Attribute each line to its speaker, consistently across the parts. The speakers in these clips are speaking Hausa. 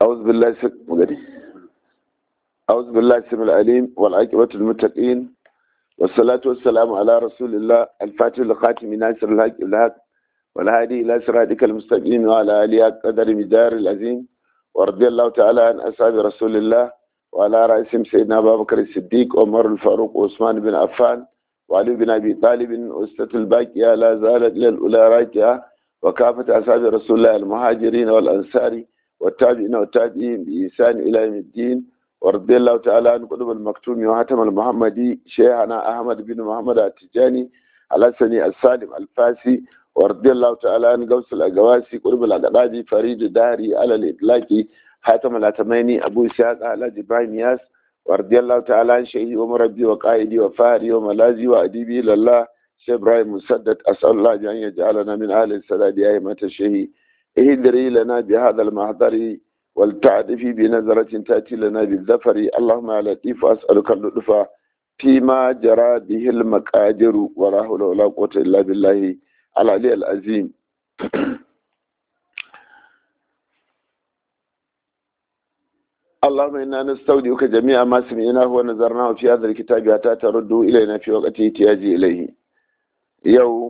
Speaker 1: أعوذ بالله مغني أعوذ بالله السميع العليم والعاقبة للمتقين والصلاة والسلام على رسول الله الفاتح الخاتم ناصر الحق الحق والهادي إلى صراطك المستقيم وعلى آله قدر مدار العظيم ورضي الله تعالى عن أصحاب رسول الله وعلى رأسهم سيدنا أبا بكر الصديق عمر الفاروق وعثمان بن عفان وعلي بن أبي طالب أسة الباقية لا زالت إلى الأولى راجعة وكافة أصحاب رسول الله المهاجرين والأنصار والتابعين والتابعين بإحسان إلى يوم الدين ورضي الله تعالى عن قطب المكتوم وحاتم المحمدي شيخنا أحمد بن محمد التجاني الحسني السالم الفاسي ورضي الله تعالى عن قوس الأقواسي قطب الأقدادي فريد الدهري على الإطلاق حاتم الأتميني أبو إسحاق على جبران ياس ورضي الله تعالى عن شيخي ومربي وقائدي وفاري وملازي وأديبي لله شيخ إبراهيم مسدد أسأل الله أن يجعلنا من أهل السداد أئمة الشهي اهدري لنا بهذا المحضر ولتعدفي بنظرة تأتي لنا بالذفر اللهم يا لطيف أسألك اللطف فيما جرى به المقادر ولا حول ولا قوة إلا بالله العلي العظيم اللهم إنا نستودعك جميع ما سمعناه ونظرناه في هذا الكتاب حتى ترده إلينا في وقت احتياجي إليه يوم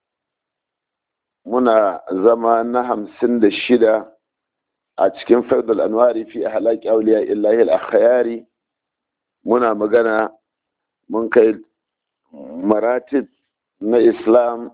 Speaker 1: muna zama na hamsin da shida a cikin faidul anwari fi halaki auliya illahi al-akhyari muna magana mun kai maratib na islam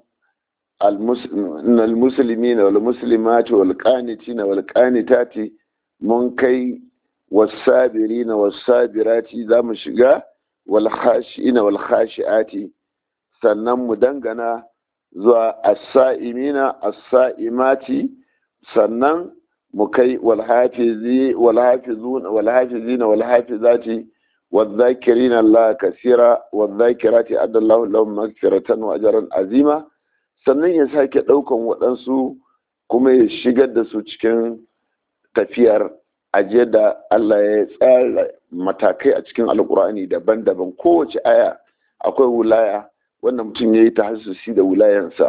Speaker 1: al-musulmi wal muslimati wal qanitina wal qanitati mun kai wasabirina wasabirati za mu shiga wal khashiina wal khashiati sannan mu dangana zuwa as-sa'imina as-sa'imati sannan mu kai wal hafizi wal hafizun wal hafizina wal hafizati والذاكرين الله كثيرا والذاكرات أدى الله لهم مغفرة وأجرا عظيما sannan ya sake ɗaukan waɗansu kuma ya shigar da su cikin tafiyar aje da Allah ya tsara matakai a cikin alkur'ani daban-daban kowace aya akwai wulaya wannan mutum ya yi ta hasusi da wulayansa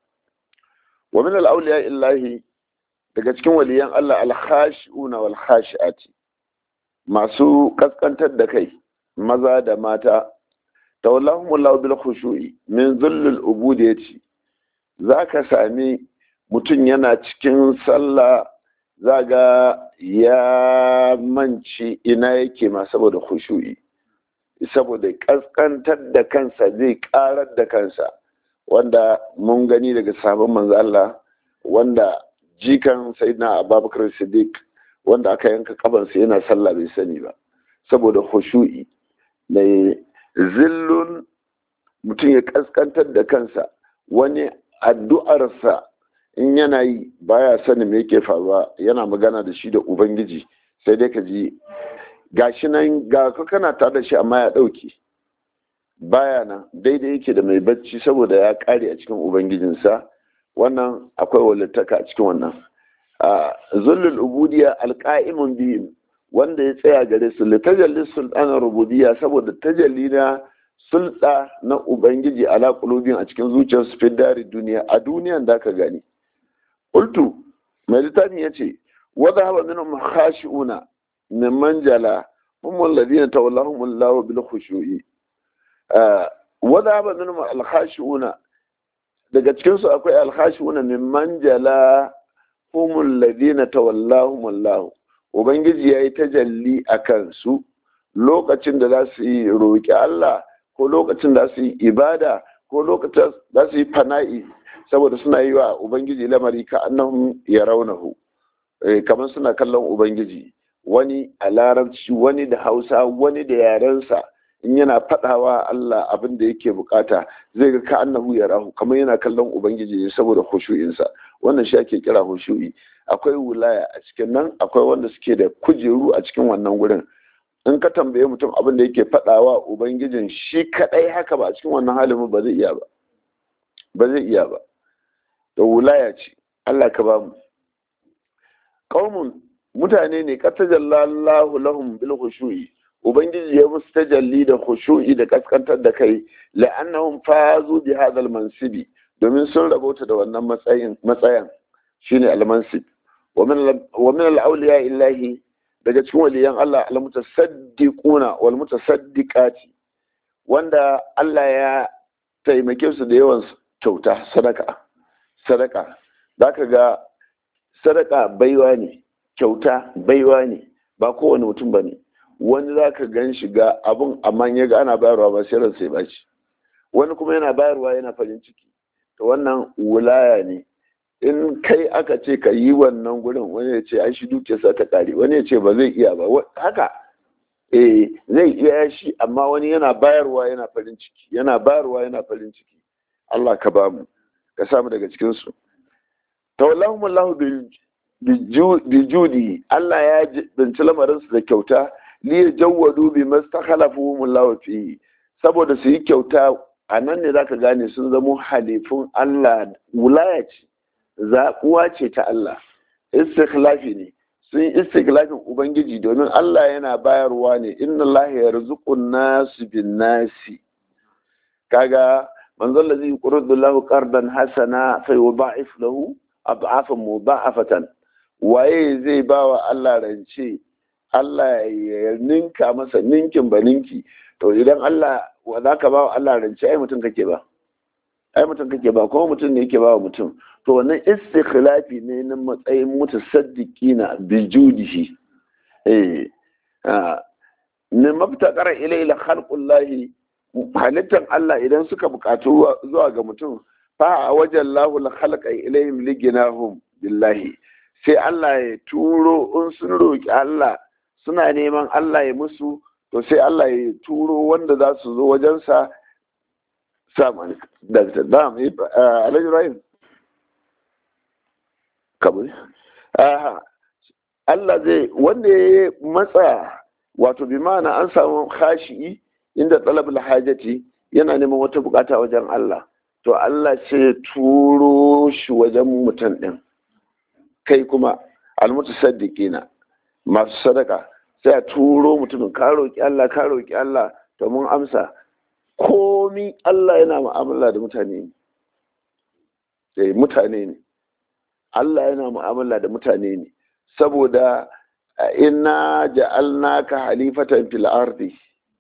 Speaker 1: wa min al-awliya illahi daga cikin waliyan Allah al-khashi'una wal khashi'ati masu kaskantar da kai maza da mata tawallahum Allah bil khushu'i min dhullil ubudiyati zaka sami mutum yana cikin sallah zaga ya manci ina yake ma saboda khushu'i saboda kaskantar da kansa zai karar da kansa wanda mun gani daga sabon manzo Allah wanda jikan sayyidina Abubakar Siddiq wanda aka yanka kabansa yana sallah bai sani ba saboda khushu'i mai zillun mutum ya kaskantar da kansa wani addu'arsa in yana yi baya sani me yake faruwa yana magana da shi da ubangiji sai dai ka ji gashi nan ga ka kana tare da shi amma ya ɗauke baya nan daidai yake da mai bacci saboda ya ƙare a cikin ubangijinsa wannan akwai walittaka a cikin wannan zullul ubudiya alƙa'imun bihim wanda ya tsaya gare su litajalli sultanar rububiyya saboda tajalli na sulɗa na ubangiji ala qulubin a cikin zuciyar su fi dari duniya a duniyan da ka gani qultu mai littafin yace wa dhahaba minhum khashi'una mimman jala hum alladhina tawallahum Allah bil khushu'i wa dhahaba minhum al khashi'una daga cikin su akwai al khashi'una mimman jala hum alladhina tawallahum Allah ubangiji yayi tajalli akan su lokacin da za su yi roƙi Allah ko lokacin da su yi ibada ko lokacin da su yi fana'i saboda suna yi wa ubangiji lamari ka annahum yarawnahu kamar suna kallon ubangiji wani a larabci wani da hausa wani da yarensa in yana faɗawa Allah abin da yake bukata zai ga ka annahu ya rahu kamar yana kallon ubangiji ne saboda khushu'insa wannan shi ake kira khushu'i akwai wulaya a cikin nan akwai wanda suke da kujeru a cikin wannan gurin in ka tambaye mutum abin da yake faɗawa ubangijin shi kadai haka ba a cikin wannan halin ba zai iya ba ba zai iya ba da wulaya ce Allah ka ba mu qaumun mutane ne ka tajallallahu lahum bil khushu'i ubangiji ya musu tajalli da khushu'i da kaskantar da kai la'annahum fazu bi hadha al mansibi domin sun rabota da wannan matsayin matsayan shine al mansib wa min al-awliya illahi daga cikin waliyan Allah al-mutasaddiquna wal mutasaddiqati wanda Allah ya taimake su da yawan kyauta sadaka sadaka zaka ga sadaka baiwa ne kyauta baiwa ne ba kowane mutum bane wani zaka gan shi ga abun amma ya ga ana bayarwa ba sai ransa ya baci wani kuma yana bayarwa yana farin ciki to wannan wulaya ne in kai aka ce ka yi wannan gurin wani ya ce ai shi dukiyarsa ta kare wani ya ce ba zai iya ba haka eh zai iya shi amma wani yana bayarwa yana farin ciki yana bayarwa yana farin ciki Allah ka ba mu ka samu daga cikin su tawallahum Allah bi judi Allah ya binci lamarin su da kyauta li yajawwadu bi mastakhalafuhum Allah fi saboda su yi kyauta a nan ne zaka gane sun zamo halifun Allah wulaya ce zaɓuwa ce ta Allah istikhlafi ne sun yi istikhlafin ubangiji domin Allah yana bayarwa ne inna Allah ya rizqun nasu bin nasi kaga manzon da zai qurdu lahu qardan hasana fa yudha'if lahu ad'afan mudha'afatan waye zai bawa Allah rance Allah ya ninka masa ninkin ba ninki to idan Allah wa zaka bawa Allah rance ai mutum kake ba ai mutum kake ba kuma mutum ne yake ba wa mutum to wannan istikhlafi ne na matsayin mutasaddiqina bi judihi eh ne mabtaqara ilayla khalqullahi halittan Allah idan suka bukatu zuwa ga mutum fa a wajen lahul khalqa ilayhim liginahum billahi sai Allah ya turo in sun roki Allah suna neman Allah ya musu to sai Allah ya turo wanda za su zo wajensa saman da dam alhaji rahim kabul Allah zai wanda ya matsa wato bi ma'ana an samu khashi'i inda talabul hajati yana neman wata bukata wajen Allah to Allah sai turo shi wajen mutum din kai kuma almutasaddiqina masu sadaka sai a turo mutumin ka roki Allah ka roki Allah to mun amsa komi Allah yana mu'amala da mutane ne mutane ne Allah yana mu'amala da mutane ne saboda inna ja'alnaka halifatan fil ardi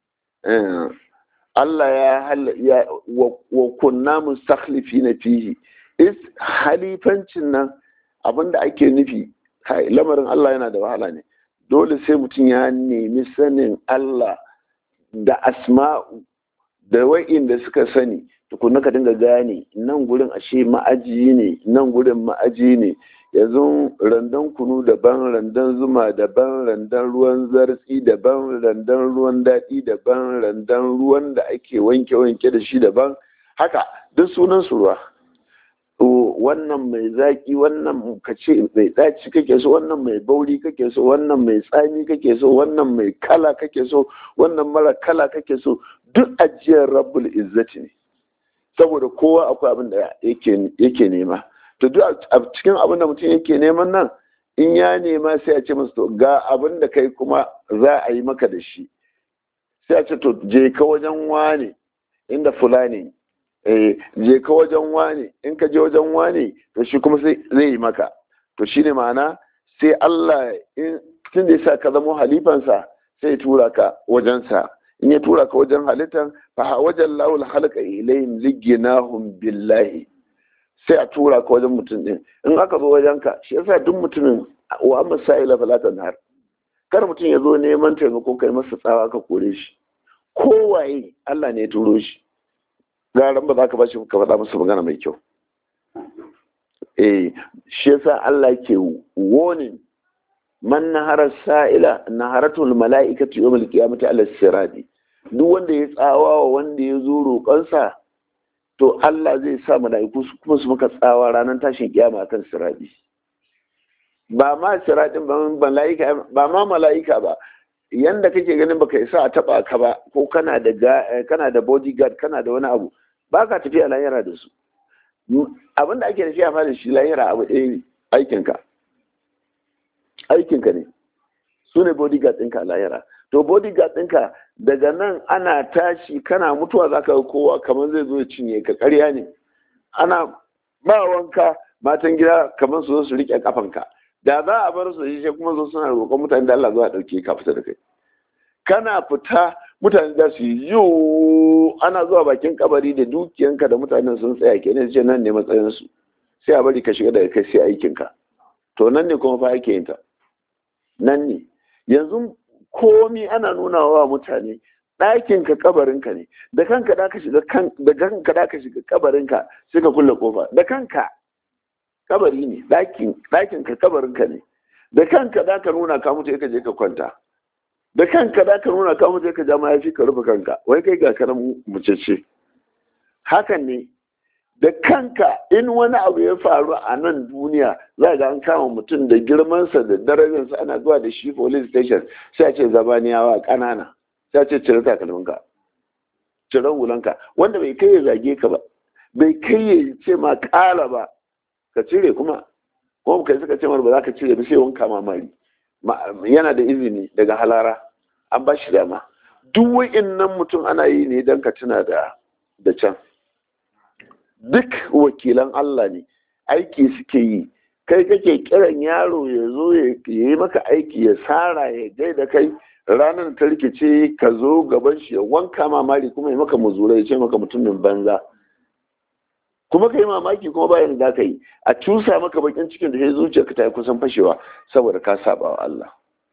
Speaker 1: Allah ya wa kunna mustakhlifina fihi is halifancin nan abinda ake nufi lamarin Allah yana da wahala ne dole sai mutum ya nemi sanin Allah da asma'u da wa'inda suka sani tukunna ka dinga gane nan gurin ashe ma'aji ne nan gurin ma'aji ne yanzu randan kunu daban randan zuma daban randan ruwan zartsi daban randan ruwan daɗi daban randan ruwan da ake wanke-wanke da shi daban haka duk sunan su ruwa wannan mai zaki wannan kace mai ɗaci kake so wannan mai bauri kake so wannan mai tsami kake so wannan mai kala kake so wannan mara kala kake so duk ajiyar rabbul izzati ne saboda kowa akwai abin da yake nema to duk a cikin abin da mutum yake neman nan in ya nema sai a ce masa to ga abin da kai kuma za a yi maka da shi sai a ce to je ka wajen wane inda fulani eh je ka wajen wane in ka je wajen wane to shi kuma sai zai yi maka to shine ma'ana sai Allah in tun da yasa ka zama halifansa sai ya tura ka wajensa in ya tura ka wajen halittan fa wajen lawul halqa ilayhim liginahum billahi sai a tura ka wajen mutum din in aka zo wajen ka shi yasa duk mutumin wa amma sa'ila fala tanhar kar mutum ya zo neman taimako kai masa tsawa ka kore shi kowaye Allah ne ya turo shi garan ba za ka bashi ka faɗa masa magana mai kyau eh shi yasa Allah ke warning man nahara sa'ila naharatul mala'ikatu yawmal qiyamati ala sirati duk wanda ya tsawa wa wanda ya zo roƙonsa to Allah zai sa mala'iku su kuma su maka tsawa ranar tashin kiyama kan sirati ba ma siratin ba mala'ika ba ma mala'ika ba yanda kake ganin baka isa a taba ka ba ko kana da kana da bodyguard kana da wani abu ba ka tafiya lahira da su abinda ake tafiya fa da shi lahira abu ɗaya ne aikinka aikinka ne su ne bodyguard ɗinka a lahira to bodyguard ɗinka daga nan ana tashi kana mutuwa za ka kowa kamar zai zo ya cinye ka ƙarya ne ana ba wanka matan gida kamar su zo su riƙe kafanka da za a bar su shi sai kuma zo suna roƙon mutane da Allah zuwa ɗauke ka fita da kai kana fita mutane za su yi yo ana zuwa bakin kabari da dukiyanka da mutanen sun tsaya kenan ce nan ne matsayinsu sai a bari ka shiga daga kai sai aikinka to nan ne kuma fa ake yin ta nan ne yanzu komi ana nuna wa mutane ɗakin ka kabarinka ne da kanka da ka shiga kan da kanka da ka shiga kabarinka sai ka kulle kofa da kanka kabari ne ɗakin ɗakin ka kabarinka ne da kanka da ka nuna ka mutu ka je ka kwanta da kanka da ka nuna ka mutu ka ja mayafi ka rufe kanka wai kai ga karan mucece hakan ne da kanka in wani abu ya faru a nan duniya za ga an kama mutum da girmansa da darajarsa ana zuwa da shi police station sai a ce zabaniyawa ƙanana sai a ce cire takalminka cire hulanka wanda bai kai ya zage ka ba bai kai ya ce ma ƙala ba ka cire kuma kuma kai suka ce mar ba za ka cire ba sai wanka mamari yana da izini daga halara an ba shi dama duk wa'innan mutum ana yi ne don ka tuna da da can duk wakilan Allah ne aiki suke yi kai kake kiran yaro ya zo ya yi maka aiki ya tsara ya gaida kai ranar ta rikice ka zo gaban shi ya wanka mamari kuma ya maka muzura ya ce maka mutumin banza kuma ka yi mamaki kuma bayan da ka yi a cusa maka bakin cikin da ya zuciya ka ta yi kusan fashewa saboda ka saba wa Allah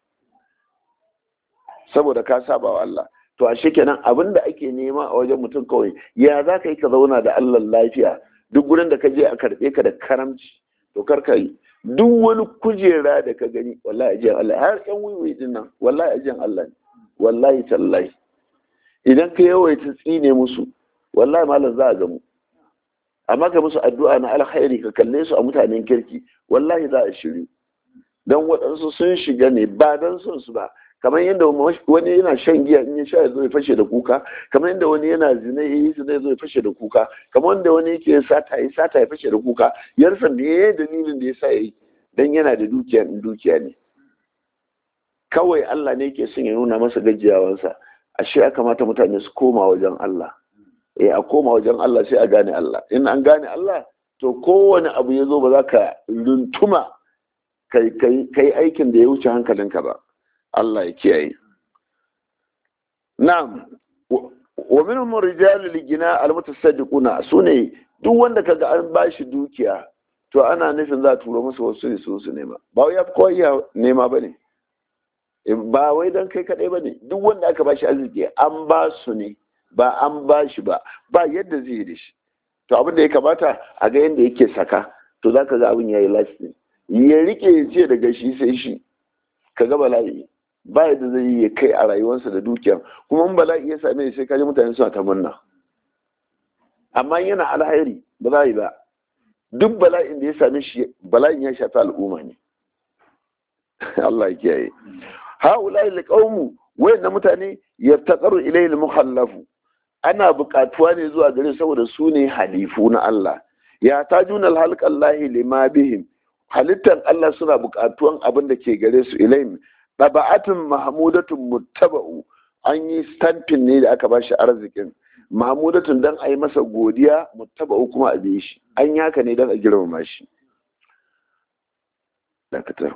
Speaker 1: saboda ka saba wa Allah to ashe kenan abin da ake nema a wajen mutum kawai ya za ka yi ka zauna da Allah lafiya duk gurin da ka je a karɓe ka da karamci to kar ka yi duk wani kujera da ka gani wallahi ajiyar Allah har yan wiwi din nan wallahi ajiyar Allah ne wallahi tallahi idan ka yawaita tsine musu wallahi malam za a gamu amma ka musu addu'a na alkhairi ka kalle su a mutanen kirki wallahi za a shiryu dan waɗansu sun shiga ne ba dan son su ba kamar yadda wani yana shan giya in ya sha ya zo ya fashe da kuka kamar yadda wani yana zina ya yi zina ya zo ya fashe da kuka kamar yadda wani yake sata ya sata ya fashe da kuka ya rasa me ya dalilin da ya sa ya yi dan yana da dukiya in dukiya ne kawai Allah ne yake son ya nuna masa gajiyawansa ashe ya kamata mutane su koma wajen Allah eh a koma wajen Allah sai a gane Allah in an gane Allah to kowane abu ya zo ba za ka runtuma kai aikin da ya wuce hankalinka ba Allah ya kiyaye. Na'am, wa minhum rijalul ligina almutasaddiquna sune duk wanda kaga an bashi dukiya to ana nufin za a turo masa wasu ne su su nema. Ba wai ya kowa iya nema bane. Ba wai dan kai kadai bane. Duk wanda aka bashi arziki an ba su ne ba an bashi ba ba yadda zai yi da shi. To abin da ya kamata a ga yadda yake saka to zaka ga abin yayi lasting. Ya rike ya ce daga shi sai shi. Ka ga bala'i. ba yadda zai yi kai a rayuwarsa da dukiya kuma in bala'i ya same sai kaji mutane suna ta murna amma yana alhairi ba za yi ba duk bala'in da ya same shi bala'in ya shafi al'umma ne Allah ya kiyaye haulai liqaumu wayannan mutane yaftaqaru ilayhi al-muhallafu ana buƙatuwa ne zuwa gare saboda su ne halifu na Allah ya tajuna al-halqallahi lima bihim halittar Allah suna buƙatuwan abin da ke gare su ilayhim ɗaba'atin mahmudatun muttaba'u an yi stampin ne da aka bashi arzikin mahmudatun don a yi masa godiya muttaba'u kuma a biye shi an yi haka ne don a girmama shi dakatar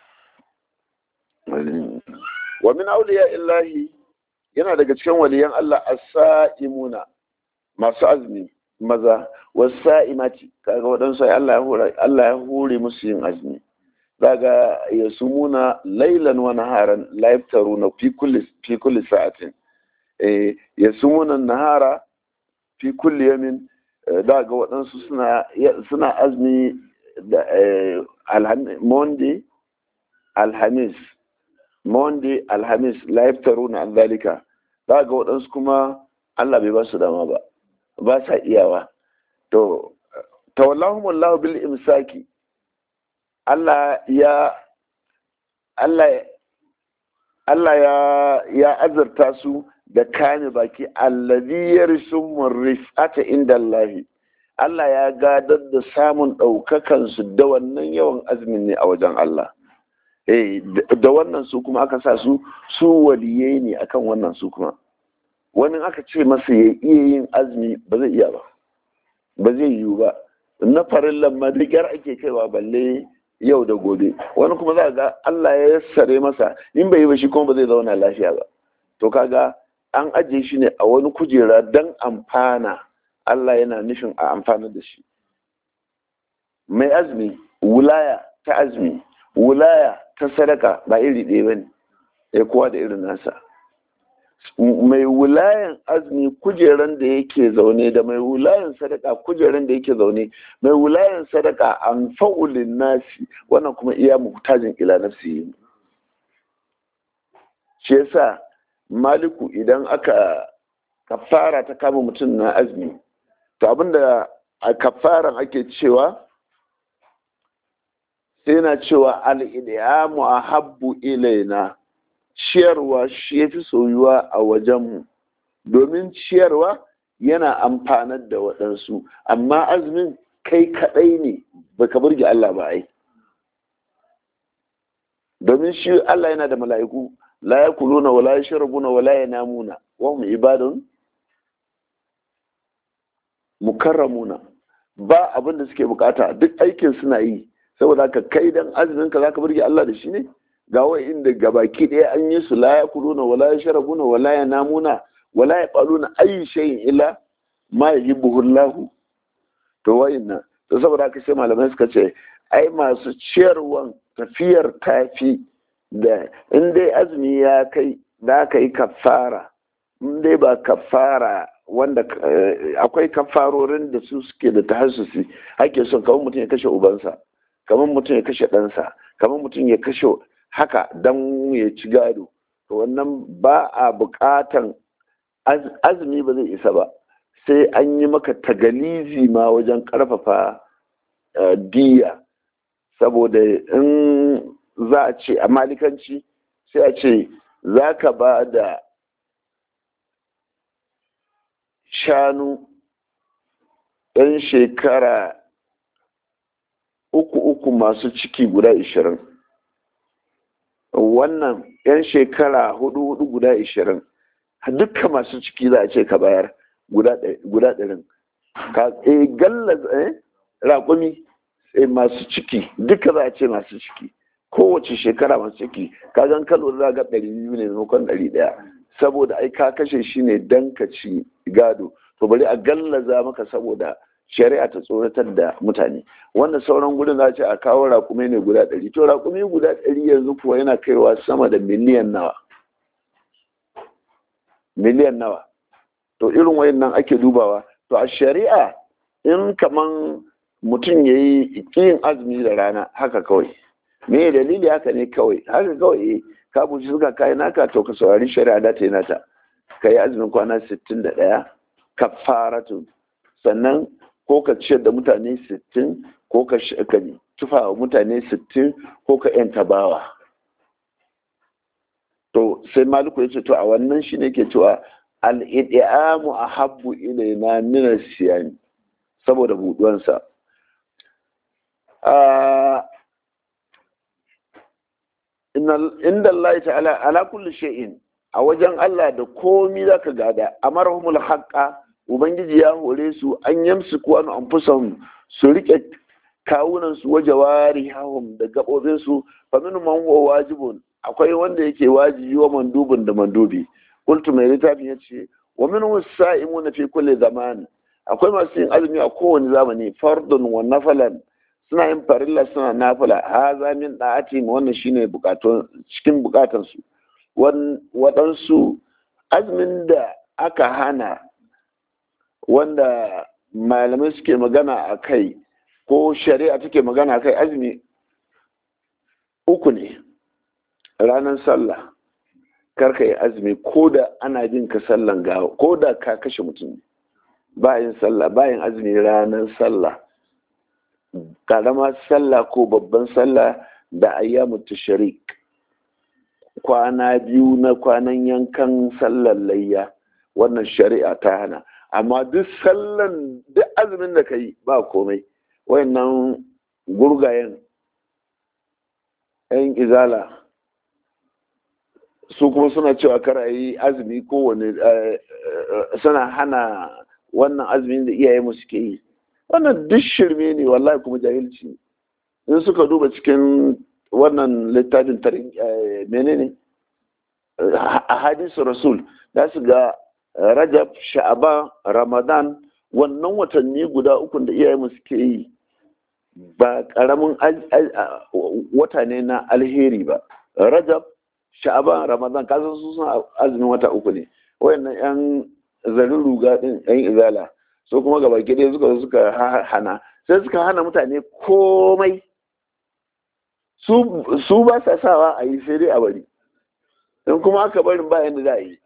Speaker 1: wa min auliya illahi yana daga cikin waliyan Allah as-sa'imuna masu azumi maza was-sa'imati kaga waɗansu Allah ya hore musu yin azumi daga ya sumuna lailan wa naharan la yaftaruna fi kulli fi kulli sa'atin eh ya sumuna nahara fi kulli yamin daga waɗansu suna suna azmi da monday alhamis monday alhamis la yaftaruna an zalika daga waɗansu kuma Allah bai ba su dama ba ba sa iyawa to tawallahumullahu bil imsaki Allah ya Allah Allah ya ya azurta su da kame baki allazi yarsumur rifata inda Allah Allah ya gadar da samun ɗaukakan su da wannan yawan azumin ne a wajen Allah eh da wannan su kuma aka sa su su waliyai ne akan wannan su kuma wani aka ce masa ya iya yin azumi ba zai iya ba ba zai yiwu ba na farin lamma da ake kaiwa balle yau da gobe wani kuma za ga Allah ya yassare masa in bai yi ba shi kuma ba zai zauna lafiya ba to kaga an ajiye shi ne a wani kujera don amfana Allah yana nufin a amfana da shi mai azumi wulaya ta azumi wulaya ta sadaka ba iri ɗaya ba ne ya kowa da irin nasa mai wulayan azumi kujeran da yake zaune da mai wulayan sadaka kujeran da yake zaune mai wulayan sadaka an fa'ulin nasi wannan kuma iya muhtajin ila nafsi shi yasa maliku idan aka kafara ta kama mutum na azumi to abinda a kafaran ake cewa sai na cewa al'idiyamu a habbu ilaina ciyarwa shi ya fi soyuwa a wajenmu domin ciyarwa yana amfanar da waɗansu amma azumin kai kaɗai ne baka burge Allah ba ai domin shi Allah yana da mala'iku la yakuluna wala yashrabuna wala yanamuna wa hum ibadun mukarramuna ba abin da suke bukata duk aikin suna yi saboda ka kai dan azumin ka zaka burge Allah da shi ne ga wai inda gabaki ɗaya an yi su la yakuluna wala yashrabuna wala yanamuna wala yaqaluna ayi shay'in illa ma yuhibbuhu Allah to wayinna to saboda haka sai malamai suka ce ai masu ciyarwan tafiyar tafi da in dai azumi ya kai da ka yi kafara in dai ba kafara wanda akwai kafarorin da su suke da tahassusi ake son kamar mutum ya kashe ubansa kamar mutum ya kashe ɗansa kamar mutum ya kashe haka don ya ci gado to wannan ba a buƙatan azumi ba zai isa ba sai an yi maka tagalizi ma wajen ƙarfafa diya saboda in za a ce a malikanci sai a ce za ka ba da shanu ɗan shekara uku uku masu ciki guda ishirin wannan yan shekara hudu hudu guda ishirin dukka masu ciki za a ce ka bayar guda ɗarin ka e galla eh raƙumi masu ciki duka za a ce masu ciki kowace shekara masu ciki ka gan kalo za ga ɗari biyu ne maimakon ɗari ɗaya saboda ai ka kashe shi ne dan ka ci gado to bari a gallaza maka saboda shari'a ta tsoratar da mutane wannan sauran gudun za ce a kawo raƙumi ne guda ɗari to raƙumi guda ɗari yanzu kuwa yana kaiwa sama da miliyan nawa miliyan nawa to irin wayannan ake dubawa to a shari'a in kaman mutum ya yi yin azumi da rana haka kawai me dalili haka ne kawai haka kawai ka buci suka kayi naka to ka saurari shari'a da ta yi nata ka yi azumin kwana sittin da ɗaya kafaratu sannan ko ka ciyar da mutane sittin ko ka tufa wa mutane sittin ko ka yanta bawa to sai maliku ya ce to a wannan shi ne ke cewa al'idiyamu a habbu ilaina minar siyani saboda buduwansa inda Allah ta'ala ala kulli shay'in a wajen Allah da komi zaka gada amarhumul haqqa ubangiji ya hore su an yamsu ku an anfusahum su rike kawunan su waje wari hawum da gabobin su fa min man huwa wajibun akwai wanda yake wajibi wa mandubun da mandubi qultu mai littafin yace wa min wasa'imuna fi kulli zaman akwai masu yin azumi a kowane zamani fardun wa nafalan suna yin farilla suna nafila haza min da'ati wannan shine bukatun cikin bukatan su waɗansu azumin da aka hana wanda malamai suke magana a kai ko shari'a take magana a kai azumi uku ne ranar sallah karka yi azumi ko da ana jin ka sallan gawa ko da ka kashe mutum bayan sallah bayan azumi ranar sallah karama sallah ko babban sallah da ayyamu tashrik kwana biyu na kwanan yankan sallar layya wannan shari'a ta hana amma duk sallan duk azumin da ka yi ba komai wayannan gurgayen yan izala su kuma suna cewa kara yi azumi kowane suna hana wannan azumin da iyaye mu suke yi wannan duk shirme ne wallahi kuma jahilci in suka duba cikin wannan littafin menene a hadisu rasul za su ga rajab sha'aban ramadan wannan watanni guda uku da iyayenmu suke yi ba karamin wata ne na alheri ba rajab sha'aban ramadan kasan su suna azumin wata uku ne wayannan yan zarin ruga din yan izala so kuma gaba ɗaya suka suka hana sai suka hana mutane komai su ba sa sawa a yi sai dai a bari in kuma aka barin ba yadda za a yi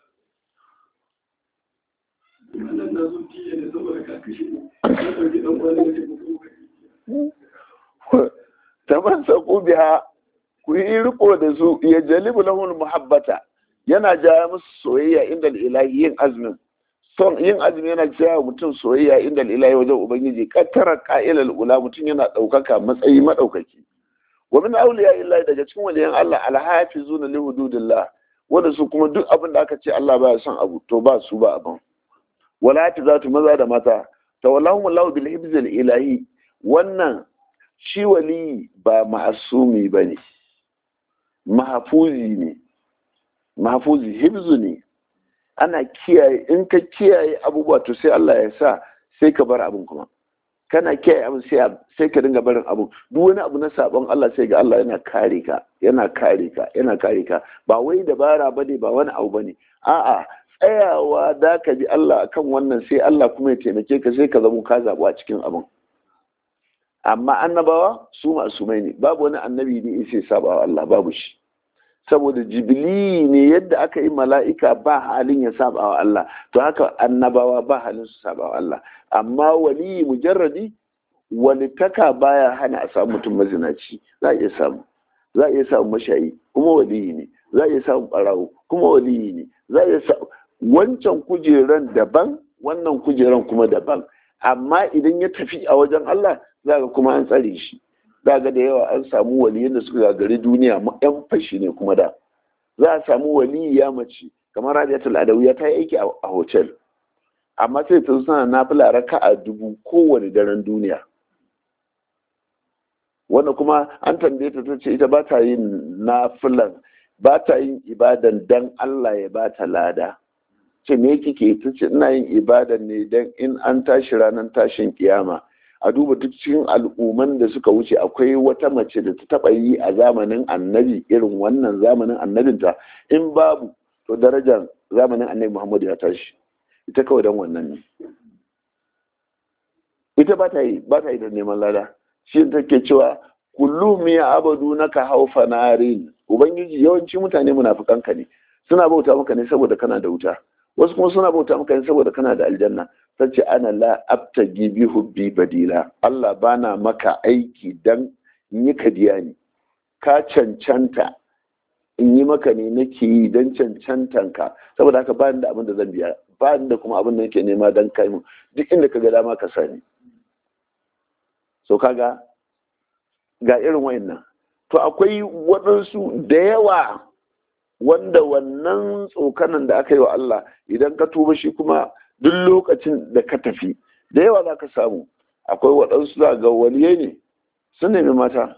Speaker 1: taban saku biya ku yi riko da su ya jalibu lahun muhabbata yana jaya musu soyayya inda ilahi yin azumin son yin azumi yana jaya mutum soyayya inda ilahi wajen ubangiji kattara ka'ilal ula mutum yana ɗaukaka matsayi maɗaukaki wa min awliya illahi daga cikin waliyan Allah alhafizuna li hududillah wanda su kuma duk abin da aka ce Allah baya son abu to ba su ba abin wala zatu maza da mata tawallahum Allahu bil hibzil ilahi wannan shi wali ba ma'asumi bane mahfuzi ne mahfuzi hibzu ne ana kiyaye in ka kiyaye abubuwa to sai Allah ya sa sai ka bar abin kuma kana kiyaye abin sai ka dinga barin abin duk wani abu na sabon Allah sai ga Allah yana kare ka yana kare ka yana kare ka ba wai dabara bane ba wani abu bane a'a tsayawa da ka bi Allah akan wannan sai Allah kuma ya taimake ka sai ka zama ka zabu a cikin abin amma annabawa su masumai ne babu wani annabi da ya saba wa Allah babu shi saboda jibili ne yadda aka yi mala'ika ba halin ya saba wa Allah to haka annabawa ba halin su saba wa Allah amma wali mujarradi walitaka baya hana a samu mutum mazinaci za a iya samu za a iya samu mashayi kuma waliyi ne za a iya samu barawo kuma waliyi ne za a iya samu wancan kujeran daban wannan kujeran kuma daban amma idan ya tafi a wajen Allah za ga kuma an tsare shi za ga da yawa an samu waliyan da suka gagari duniya yan fashi ne kuma da za a samu waliya mace kamar radiyatul adawiya ta yi aiki a hotel amma sai ta suna nafila raka a dubu kowane daren duniya wanda kuma an tambaye ta ce ita ba ta yin nafilan ba ta yin ibadan dan Allah ya ba ta lada ce me kike ta ce ina yin ibadan ne dan in an tashi ranar tashin kiyama a duba duk cikin al'umman da suka wuce akwai wata mace da ta taba yi a zamanin annabi irin wannan zamanin annabinta in babu to darajar zamanin annabi muhammadu ya tashi ita kawai don wannan ne ita ba ta yi ba ta yi da neman lada shi take cewa kullum ya abadu naka haufa narin ubangiji yawanci mutane munafukanka ne suna bauta maka ne saboda kana da wuta wasu kuma suna bauta maka ne saboda kana da aljanna sace ana la abtagi bi hubbi badila Allah bana maka aiki dan in yi kadiya ne ka cancanta in yi maka ne nake yi dan cancantanka saboda haka ba da abin da zan biya ba da kuma abin da nake nema dan kai mu duk inda ka ga dama ka sani so kaga ga irin wayannan to akwai waɗansu da yawa wanda wannan tsokanan da aka yi wa Allah idan ka tuba shi kuma duk lokacin da ka tafi da yawa za ka samu akwai waɗansu za ga waliyai ne sun nemi mata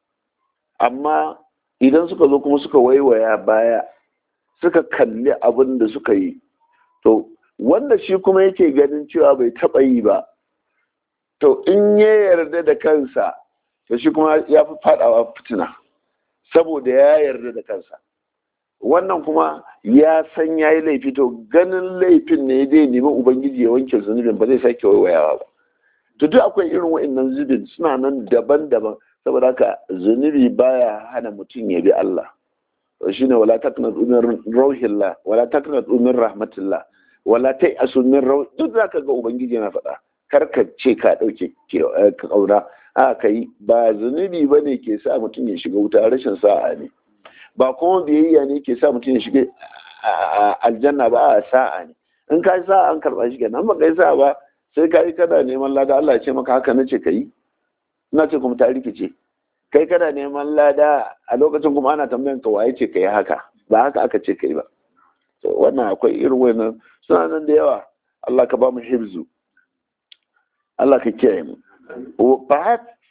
Speaker 1: amma idan suka zo kuma suka waiwaya baya suka kalli abin da suka yi to wanda shi kuma yake ganin cewa bai taɓa yi ba to in ya yarda da kansa to shi kuma ya fi faɗawa fitina saboda ya yarda da kansa wannan kuma ya san ya yi laifi to ganin laifin ne zai nemi ubangiji ya wanke zunubin ba zai sake waiwayawa ba to duk akwai irin wa'annan zubin suna nan daban-daban saboda haka zunubi baya hana mutum ya bi Allah shine wala taqnatu min rauhillah wala taqnatu min rahmatillah wala ta'asu min rauh duk zaka ga ubangiji yana faɗa kar ka ce ka dauke ka kaura a kai ba zunubi bane ke sa mutum ya shiga wuta rashin sa'a ne ba kuma biyayya ne ke sa mutum ya shiga aljanna ba a sa'a ne in ka yi sa'a an karɓa shi kenan ba ka yi sa'a ba sai ka yi kana neman lada Allah ya ce maka haka na ce ka yi ina ce kuma ta rikice kai kana neman lada a lokacin kuma ana tambayan ka waye ce ka yi haka ba haka aka ce ka yi ba wannan akwai irin wannan suna nan da yawa Allah ka ba mu hibzu Allah ka kiyaye mu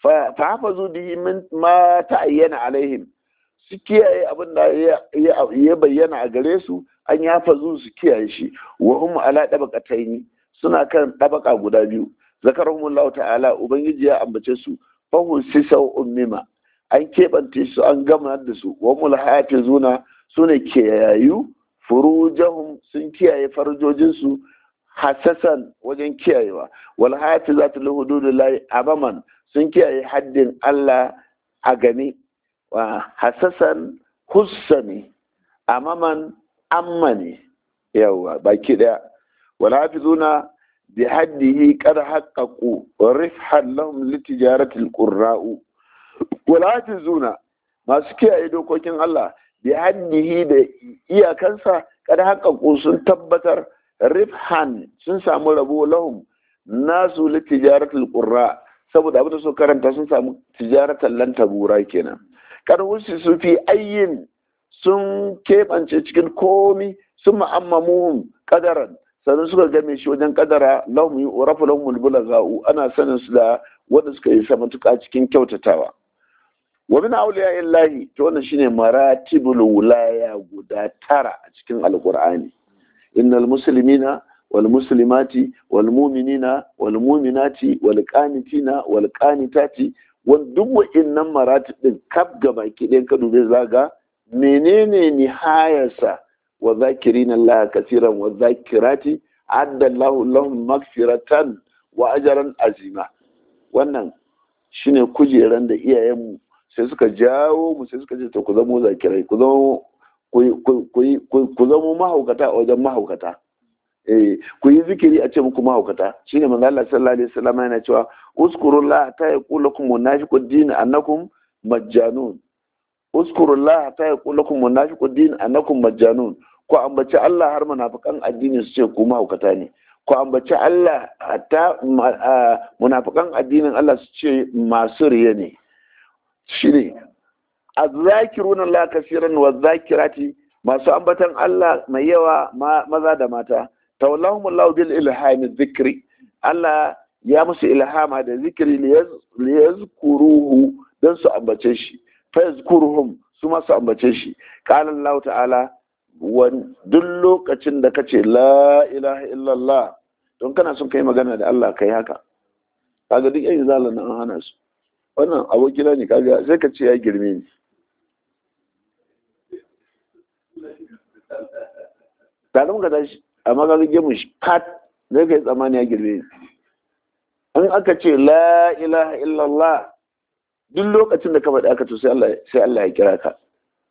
Speaker 1: fa hafazu bihi min ma ta'ayyana alaihim su kiyaye abin da ya bayyana a gare su an ya fazu su kiyaye shi wa hum ala dabaqataini suna kan dabaka guda biyu zakarahumullahu ta'ala ubangiji ya ambace su fahu sisau ummima an keɓance su an gama da su wa mulhafizuna sune kiyayu furujahum sun kiyaye farjojinsu hasasan wajen kiyayewa wal hafizatu li hududillahi amaman sun kiyaye haddin Allah a gani wa hasasan hussani amaman ammani yawa baki daya wal hafizuna bi haddihi qad haqqaqu rifhan lahum li tijarati al qurra'u wal hafizuna masu kiyaye dokokin Allah bi haddihi da iyakansa qad haqqaqu sun tabbatar rifhan sun samu rabo lahum nasu li tijarati al qurra saboda abin da su karanta sun samu tijaratan lan tabura kenan kan wuce su fi ayyin sun keɓance cikin komi sun ma'ammamuhum kadaran sannan suka game shi wajen kadara lahum yi urafu lahum mulbula za'u ana sanin su da wanda suka yi matuƙa cikin kyautatawa wa min awliya illahi to wannan shine maratibul wilaya guda tara a cikin alqur'ani innal muslimina wal muslimati wal mu'minina wal mu'minati wal qanitina wal qanitati wani duk wa'innan maratib din kaf gabaki ɗayan ka dube zaga menene nihayarsa wa zakirin Allah kasiran wa zakirati adda Allah lahum magfiratan wa ajran azima wannan shine kujeran da iyayenmu sai suka jawo mu sai suka ce to ku zamo zakirai ku zamo ku zamo mahaukata a wajen mahaukata eh ku yi zikiri a ce muku mahaukata shine manzo Allah sallallahu alaihi wasallam yana cewa uskurullah ta yaqulu lakum munafiqud din annakum majjanun uskurullah ta yaqulu lakum munafiqud din annakum majjanun ku ambaci Allah har munafikan addini su ce ku mahaukata ne ku ambaci Allah hatta munafikan addinin Allah su ce masu riya ne shine azzakiruna Allah kasiran wa zakirati masu ambatan Allah mai yawa maza da mata tawallahum Allah bil ilhami dhikri Allah ya musu ilhama da zikiri li yazkuruhu dan su ambace shi fa yazkuruhum su ma su ambace shi qala Allah ta'ala wan duk lokacin da kace la ilaha illallah don kana son kai magana da Allah kai haka kaga duk yayin zalan an hana su wannan abokina ne kaga sai ka ce ya girme ni tare muka tashi amma ka rage mu pat zai kai tsammani ya girme in aka ce la ilaha illallah duk lokacin da ka faɗi aka to sai Allah sai Allah ya kira ka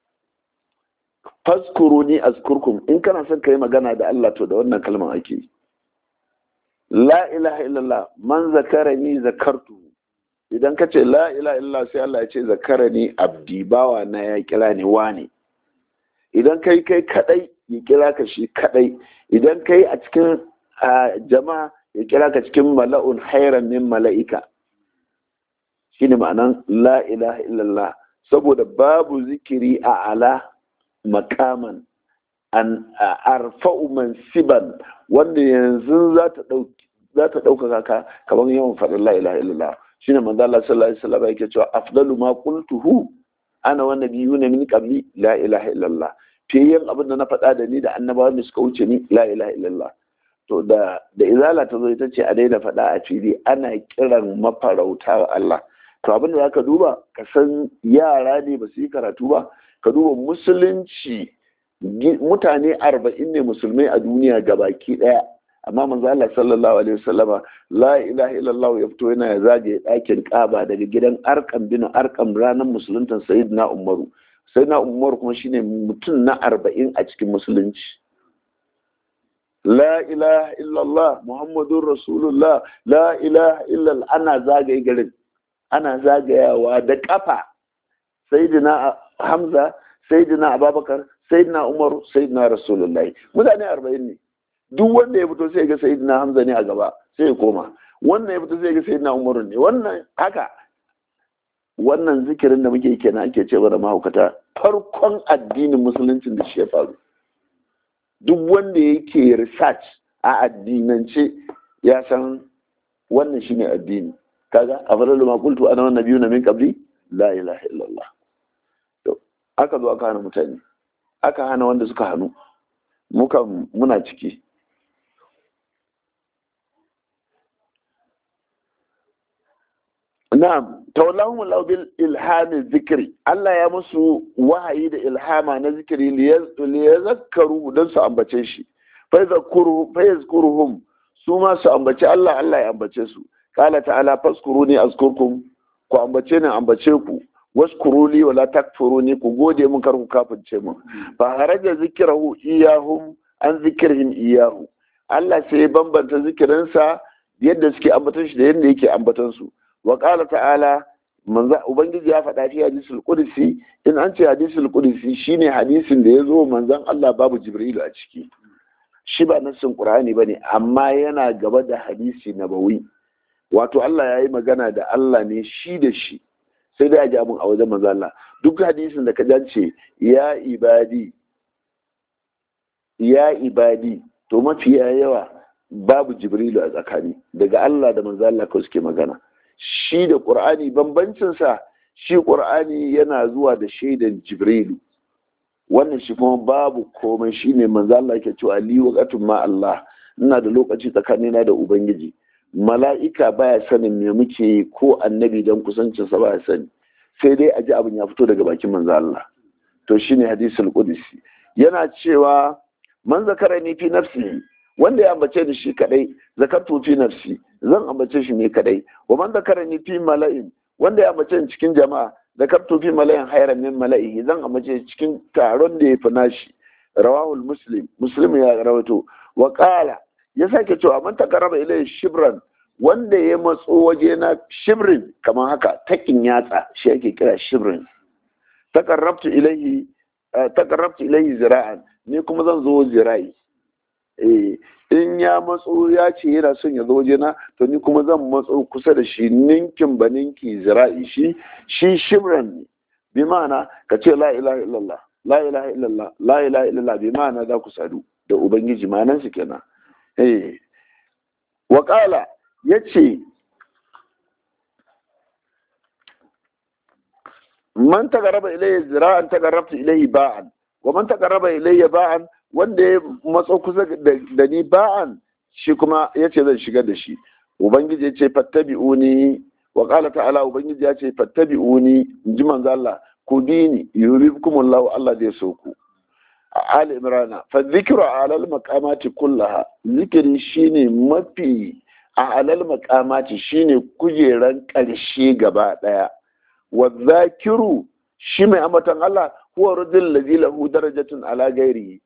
Speaker 1: faskuruni azkurkum in kana son ka yi magana da Allah to da wannan kalmar ake yi la ilaha illallah man zakarani zakartu idan ka ce la ilaha illallah sai Allah ya ce zakarani abdi bawa na ya kira ni wane idan kai kai kadai ya kira ka shi kadai idan kai a cikin jama'a ya kira ka cikin mala'un hairan min mala'ika shine ma'anan la ilaha illallah saboda babu zikiri a ala makaman an arfa'u mansiban wanda yanzu za ta dauki za ta ɗaukaka ka kamar yawan faɗin la ilaha illallah shine manzo Allah sallallahu alaihi wasallam yake cewa afdalu ma qultuhu ana wa nabiyuna min qabli la ilaha illallah fiyen abin da na faɗa da ni da annabawa da suka wuce ni la ilaha illallah to da da izala ta zo ita ce a daina faɗa a fili ana kiran mafarauta wa Allah to abin da zaka duba ka san yara ne ba su yi karatu ba ka duba musulunci mutane arba'in ne musulmai a duniya gabaki ɗaya amma manzo Allah sallallahu alaihi wasallama la ilaha illallah ya fito yana zagaye ɗakin Kaaba daga gidan Arqam bin Arqam ranar musuluntan Sayyidina Umaru Sayyidina Umaru kuma shine mutum na arba'in a cikin musulunci la ilaha illallah muhammadur rasulullah la ilaha illallah ana zagaye garin ana zagayawa da kafa Sayyidina Hamza Sayyidina Abubakar Sayyidina Umaru Sayyidina Rasulullahi mutane arba'in ne duk wanda ya fito sai ga sayyidina hamza ne a gaba sai ya koma wannan ya fito sai ga sayyidina umaru ne wannan haka wannan zikirin da muke kenan ake cewa da mahaukata farkon addinin musuluncin da shi ya faru duk wanda yake research a addinance ya san wannan shine addini kaga afdalu ma qultu ana wan nabiyuna min qabli la ilaha illallah to aka zo aka hana mutane aka hana wanda suka hannu muka muna ciki na'am tawallahum Allah bil ilhami zikri Allah ya musu wahayi da ilhama na zikiri li yazakkaru dan su ambace shi fa yazkuru fa yazkuruhum su ma su ambace Allah Allah ya ambace su qala ta'ala faskuruni azkurkum ku ambace ni ambace ku waskuruli wala takfuruni ku gode mun kar ku kafirce mun fa haraja zikrahu iyahum an zikrihim iyahu Allah sai bambanta zikirinsa yadda suke ambaton shi da yadda yake ambaton su wa qala ta'ala manzo ubangiji ya faɗa fi hadisul qudsi in an ce hadisul qudsi shine hadisin da ya zo manzon Allah babu jibrilu a ciki shi ba nassin qur'ani bane amma yana gaba da hadisi nabawi wato Allah ya yi magana da Allah ne shi da shi sai dai a ji abin a wajen manzo Allah duk hadisin da ka jance ya ibadi ya ibadi to mafiya yawa babu jibrilu a tsakani daga Allah da manzo Allah kawai suke magana shi da ƙur'ani bambancinsa shi ƙur'ani yana zuwa da shaidan jibrilu wannan shi kuma babu komai shi ne manzo Allah yake cewa li waqatun ma Allah ina da lokaci tsakanina da ubangiji mala'ika baya sanin me muke yi ko annabi dan kusancin sa baya sani sai dai a ji abin ya fito daga bakin manzo Allah to shine hadisul qudsi yana cewa man zakarani fi nafsi wanda ya ambace ni shi kadai zakartu fi nafsi zan ambace shi ne kadai wa man zakarani fi mala'in wanda ya ambace ni cikin jama'a zakartu fi mala'in hayran min mala'ihi zan ambace cikin taron da ya fi nashi rawahul muslim muslim ya rawaito wa qala ya sake cewa man takarraba ilayhi shibran wanda ya matso waje na shibrin kamar haka takin yatsa shi ake kira shibrin takarrabtu ilayhi takarrabtu ilayhi zira'an ni kuma zan zo zira'i in ya matso ya ce yana son ya zo wajena to ni kuma zan matso kusa da shi ninkin ba ninki zira'i shi shi shibran ne bi ma'ana ka ce la ilaha illallah la ilaha illallah la ilaha illallah bi ma'ana za ku sadu da ubangiji ma'anan su kenan eh wa qala yace man tagarraba ilayya zira'an tagarrabtu ilayhi ba'an wa man tagarraba ilayya ba'an wanda ya matso kusa da ni ba'an shi kuma ya ce zan shigar da shi ubangiji ya ce fattabi'uni wa qala ta'ala ubangiji ya ce fattabi'uni in ji manzo Allah ku bi ni yuribukumullahu Allah zai so ku Ali Imrana fa dhikru alal maqamati kullaha zikiri shine mafi a alal maqamati shine kujeran karshe gaba daya wa zakiru shi mai ambaton Allah huwa rajul ladhi lahu darajatun ala ghairihi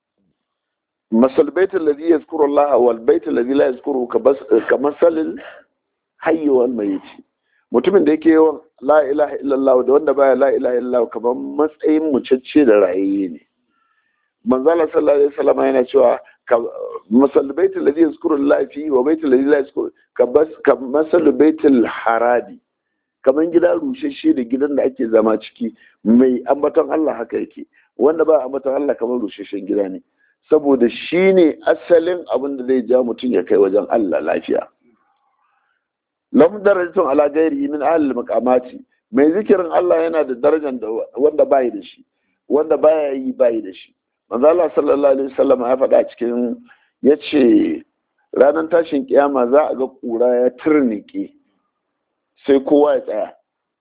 Speaker 1: masal bait alladhi yazkuru Allah wal bait alladhi la yazkuru ka masal hayy wal mayit mutumin da yake yawan la ilaha illallah da wanda baya la ilaha illallah kamar matsayin mucacce da rayayye ne manzo Allah sallallahu alaihi wasallam yana cewa masal bait alladhi yazkuru Allah fi wa bait alladhi la yazkuru ka masal bait al haradi kamar gida rushashe da gidan da ake zama ciki mai ambaton Allah haka yake wanda ba ambaton Allah kamar rushashen gida ne saboda shi ne asalin abin da zai ja mutum ya kai wajen Allah lafiya lam darajatun ala gairi min ahli maqamati mai zikirin Allah yana da darajar da wanda bai da shi wanda baya yi bai da shi manzo Allah sallallahu alaihi wasallam ya faɗa cikin yace ranar tashin kiyama za a ga kura ya turnike sai kowa ya tsaya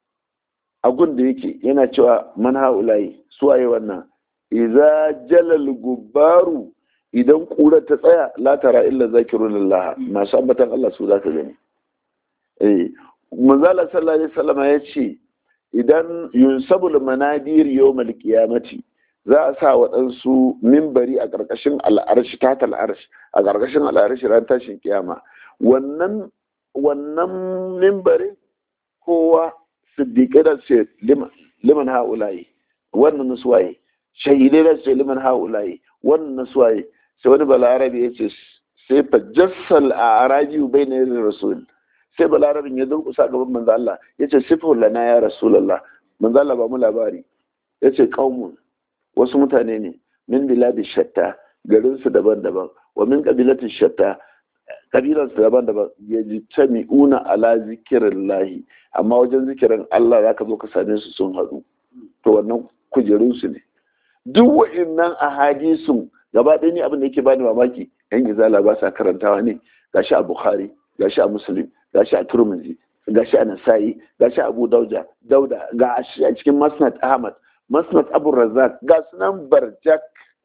Speaker 1: a gun da yake yana cewa man haulayi suwaye wannan iza jalal gubbaru idan kura ta tsaya la tara illa zakirullah masu ambatan Allah su zaka gani eh manzala sallallahu alaihi wasallam ya ce idan yunsabul manadir yawmal qiyamati za a sa waɗansu mimbari a ƙarƙashin al'arshi ta al'arshi a ƙarƙashin al'arshi ran tashin kiyama wannan wannan mimbarin kowa siddiƙai da ce liman ha'ulayi wannan nuswaye shahidai da ce liman ha'ulayi wannan nuswaye sai wani balarabe ya ce sai fa jassal a arabi bai na yin rasul sai balarabin ya durkusa gaban manzo Allah ya ce sifar lana ya rasulallah manzo Allah ba mu labari ya ce qaumun wasu mutane ne min biladi shatta garinsu daban-daban wa min kabilatin shatta kabilan su daban daban ya ji tami'una ala zikirin lahi amma wajen zikirin Allah za ka zo ka same su sun haɗu to wannan kujerun su ne duk wa'innan ahadisun gaba ɗaya ni abin da yake bani mamaki yan izala ba sa karantawa ne gashi a bukhari gashi a muslim gashi a turmuzi gashi a nasa'i gashi a abu dauda dauda ga a cikin masnad ahmad masnad abu razak ga sunan barjak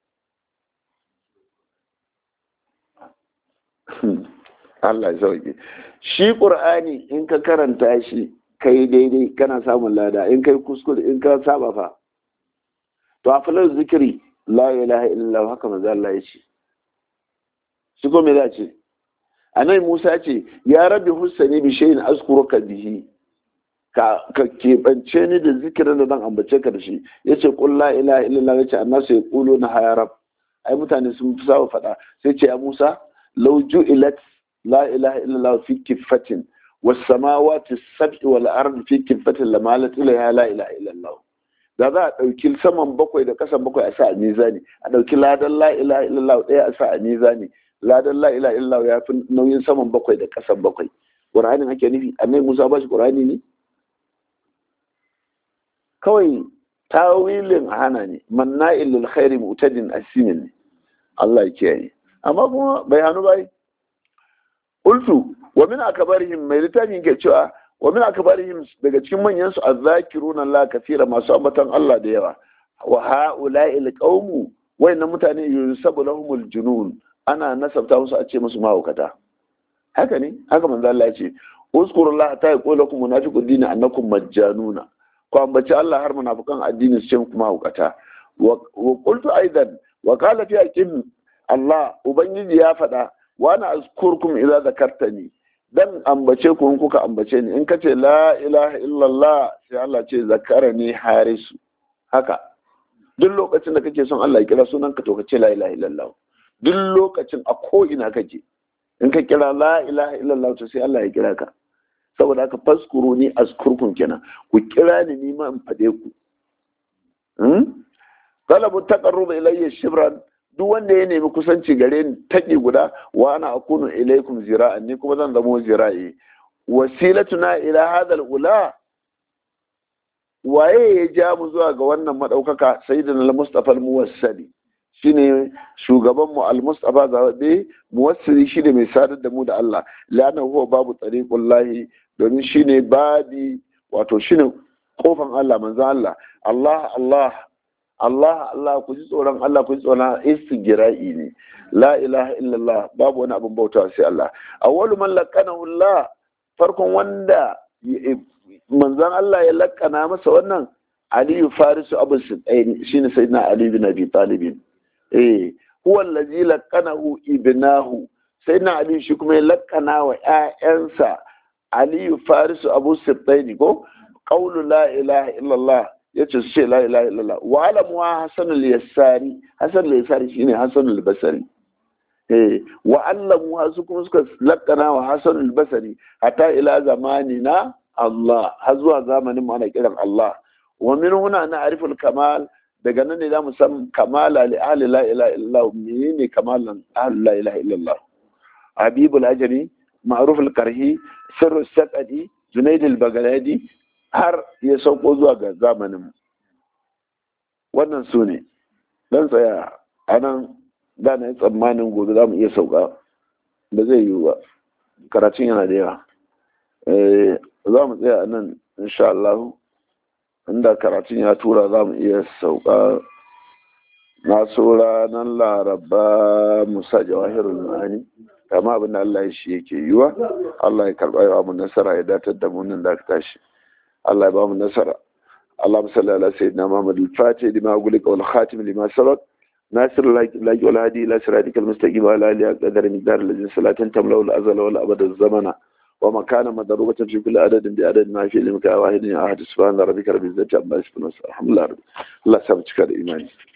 Speaker 1: Allah ya sauke shi qur'ani in ka karanta shi kai daidai kana samun lada in kai kuskure in ka saba fa to a falar zikiri la ilaha illallah haka manzo Allah ya ce shi ko me za ce anai Musa ce ya rabbi hussani bi shay'in azkuruka bihi ka ka keɓance ni da zikirin da zan ambace ka da shi yace qul la ilaha illallah yace annasu yaquluna ya rab ai mutane sun fi sawa faɗa sai ce ya Musa law ju'ilat la ilaha illallah fi kiffatin was samawati sab'i wal ardi fi kiffatin lamalat ila la ilaha illallah da za a ɗauki saman bakwai da ƙasan bakwai a sa a mizani a ɗauki ladan la ilaha illallah ɗaya a sa a mizani ladan la ilaha illallah ya fi nauyin saman bakwai da ƙasan bakwai ƙur'anin ake nufi annai musa ba shi ƙur'ani ne kawai tawilin a hana ne manna'il lil khairi mu'tadin asimin ne Allah ya kiyaye amma kuma bai hannu bai ultu wa min akbarihim mai littafin ke cewa wa min akbarihim daga cikin manyan su azzakiruna Allah kafira masu ambatan Allah da yawa wa haula'i alqaumu wayannan mutane yusabu lahumul junun ana nasabta musu a ce musu mahaukata haka ne haka manzo Allah ya ce uzkurullah ta yaqulu lakum munafiqud din annakum majjanuna ko ambaci Allah har munafikan addini su ce muku mahaukata wa qultu aidan wa qala fi aqim Allah ubangiji ya faɗa wa ana azkurkum idza zakartani dan ambace ku in kuka ambace ni in ka ce la ilaha illallah sai Allah ce zakara ni harisu haka duk lokacin da kake son Allah ya kira sunan ka to ka ce la ilaha illallah duk lokacin a ko ina kake in ka kira la ilaha illallah to sai Allah ya kira ka saboda haka faskuru ni azkurkum kenan ku kira ni ni ma in fade ku hmm talabu taqarrub ilayya shibran duk wanda ya nemi kusanci gare ni taƙi guda wa ana akunu ilaikum zira'an ni kuma zan zamo zira'i wasilatuna ila hadal ula waye ya ja mu zuwa ga wannan madaukaka sayyidina al-mustafa al-muwassali shine shugaban mu al-mustafa zabe muwassili shine mai sadar da mu da Allah lana huwa babu tariqullahi domin shine babi wato shine kofan Allah manzon Allah Allah Allah Allah Allah ku ji tsoron Allah ku ji tsoron istigira'i ne la ilaha illallah babu wani abin bauta sai Allah awwalu man laqanahu Allah farkon wanda manzon Allah ya lakana masa wannan Aliyu Farisu Abu Sa'id shine sayyidina Ali bin Abi Talib eh huwa allazi laqanahu ibnahu sayyidina Ali shi kuma ya lakana wa ƴaƴansa Aliyu Farisu Abu Sa'id ko qawlu la ilaha illallah ya ce su ce la ilaha illallah wa alamuwa hasan al-yassari hasan al-yassari shine hasan al-basri eh wa allamuwa su kuma suka lakkana wa hasan al-basri hatta ila zamanina Allah har zuwa zamanin mu ana kiran Allah wa min huna na ariful kamal daga nan ne zamu san kamala li ahli la ilaha illallah menene kamalan ahli la ilaha illallah habibul ajri ma'ruf al-karhi sirru saqadi junaid al-baghdadi har ya sauko zuwa ga zamaninmu wannan su ne don tsaya a nan da na yi tsammanin gobe za mu iya sauka ba zai yiwu ba karatun yana da yawa za mu tsaya a nan insha Allah inda karatun ya tura za mu iya sauka na so ranar laraba musa jawahirul ma'ani kama abin da Allah ya shi yake yiwa Allah ya karɓa yawa mu nasara ya datar da mu nan da aka tashi الله يبارك النصر اللهم صل على سيدنا محمد الفاتح لما أقولك والخاتم لما سبق ناصر الله والهادي إلى صراطك المستقيم وعلى آله قدر مقدار الذي صلاة تملأ الأزل والأبد الزمن ومكان مضروبة في كل عدد بعدد ما في علمك واحد أحد سبحان ربك رب العزة عما يصفون الحمد لله رب الله سبحانه وتعالى إيماني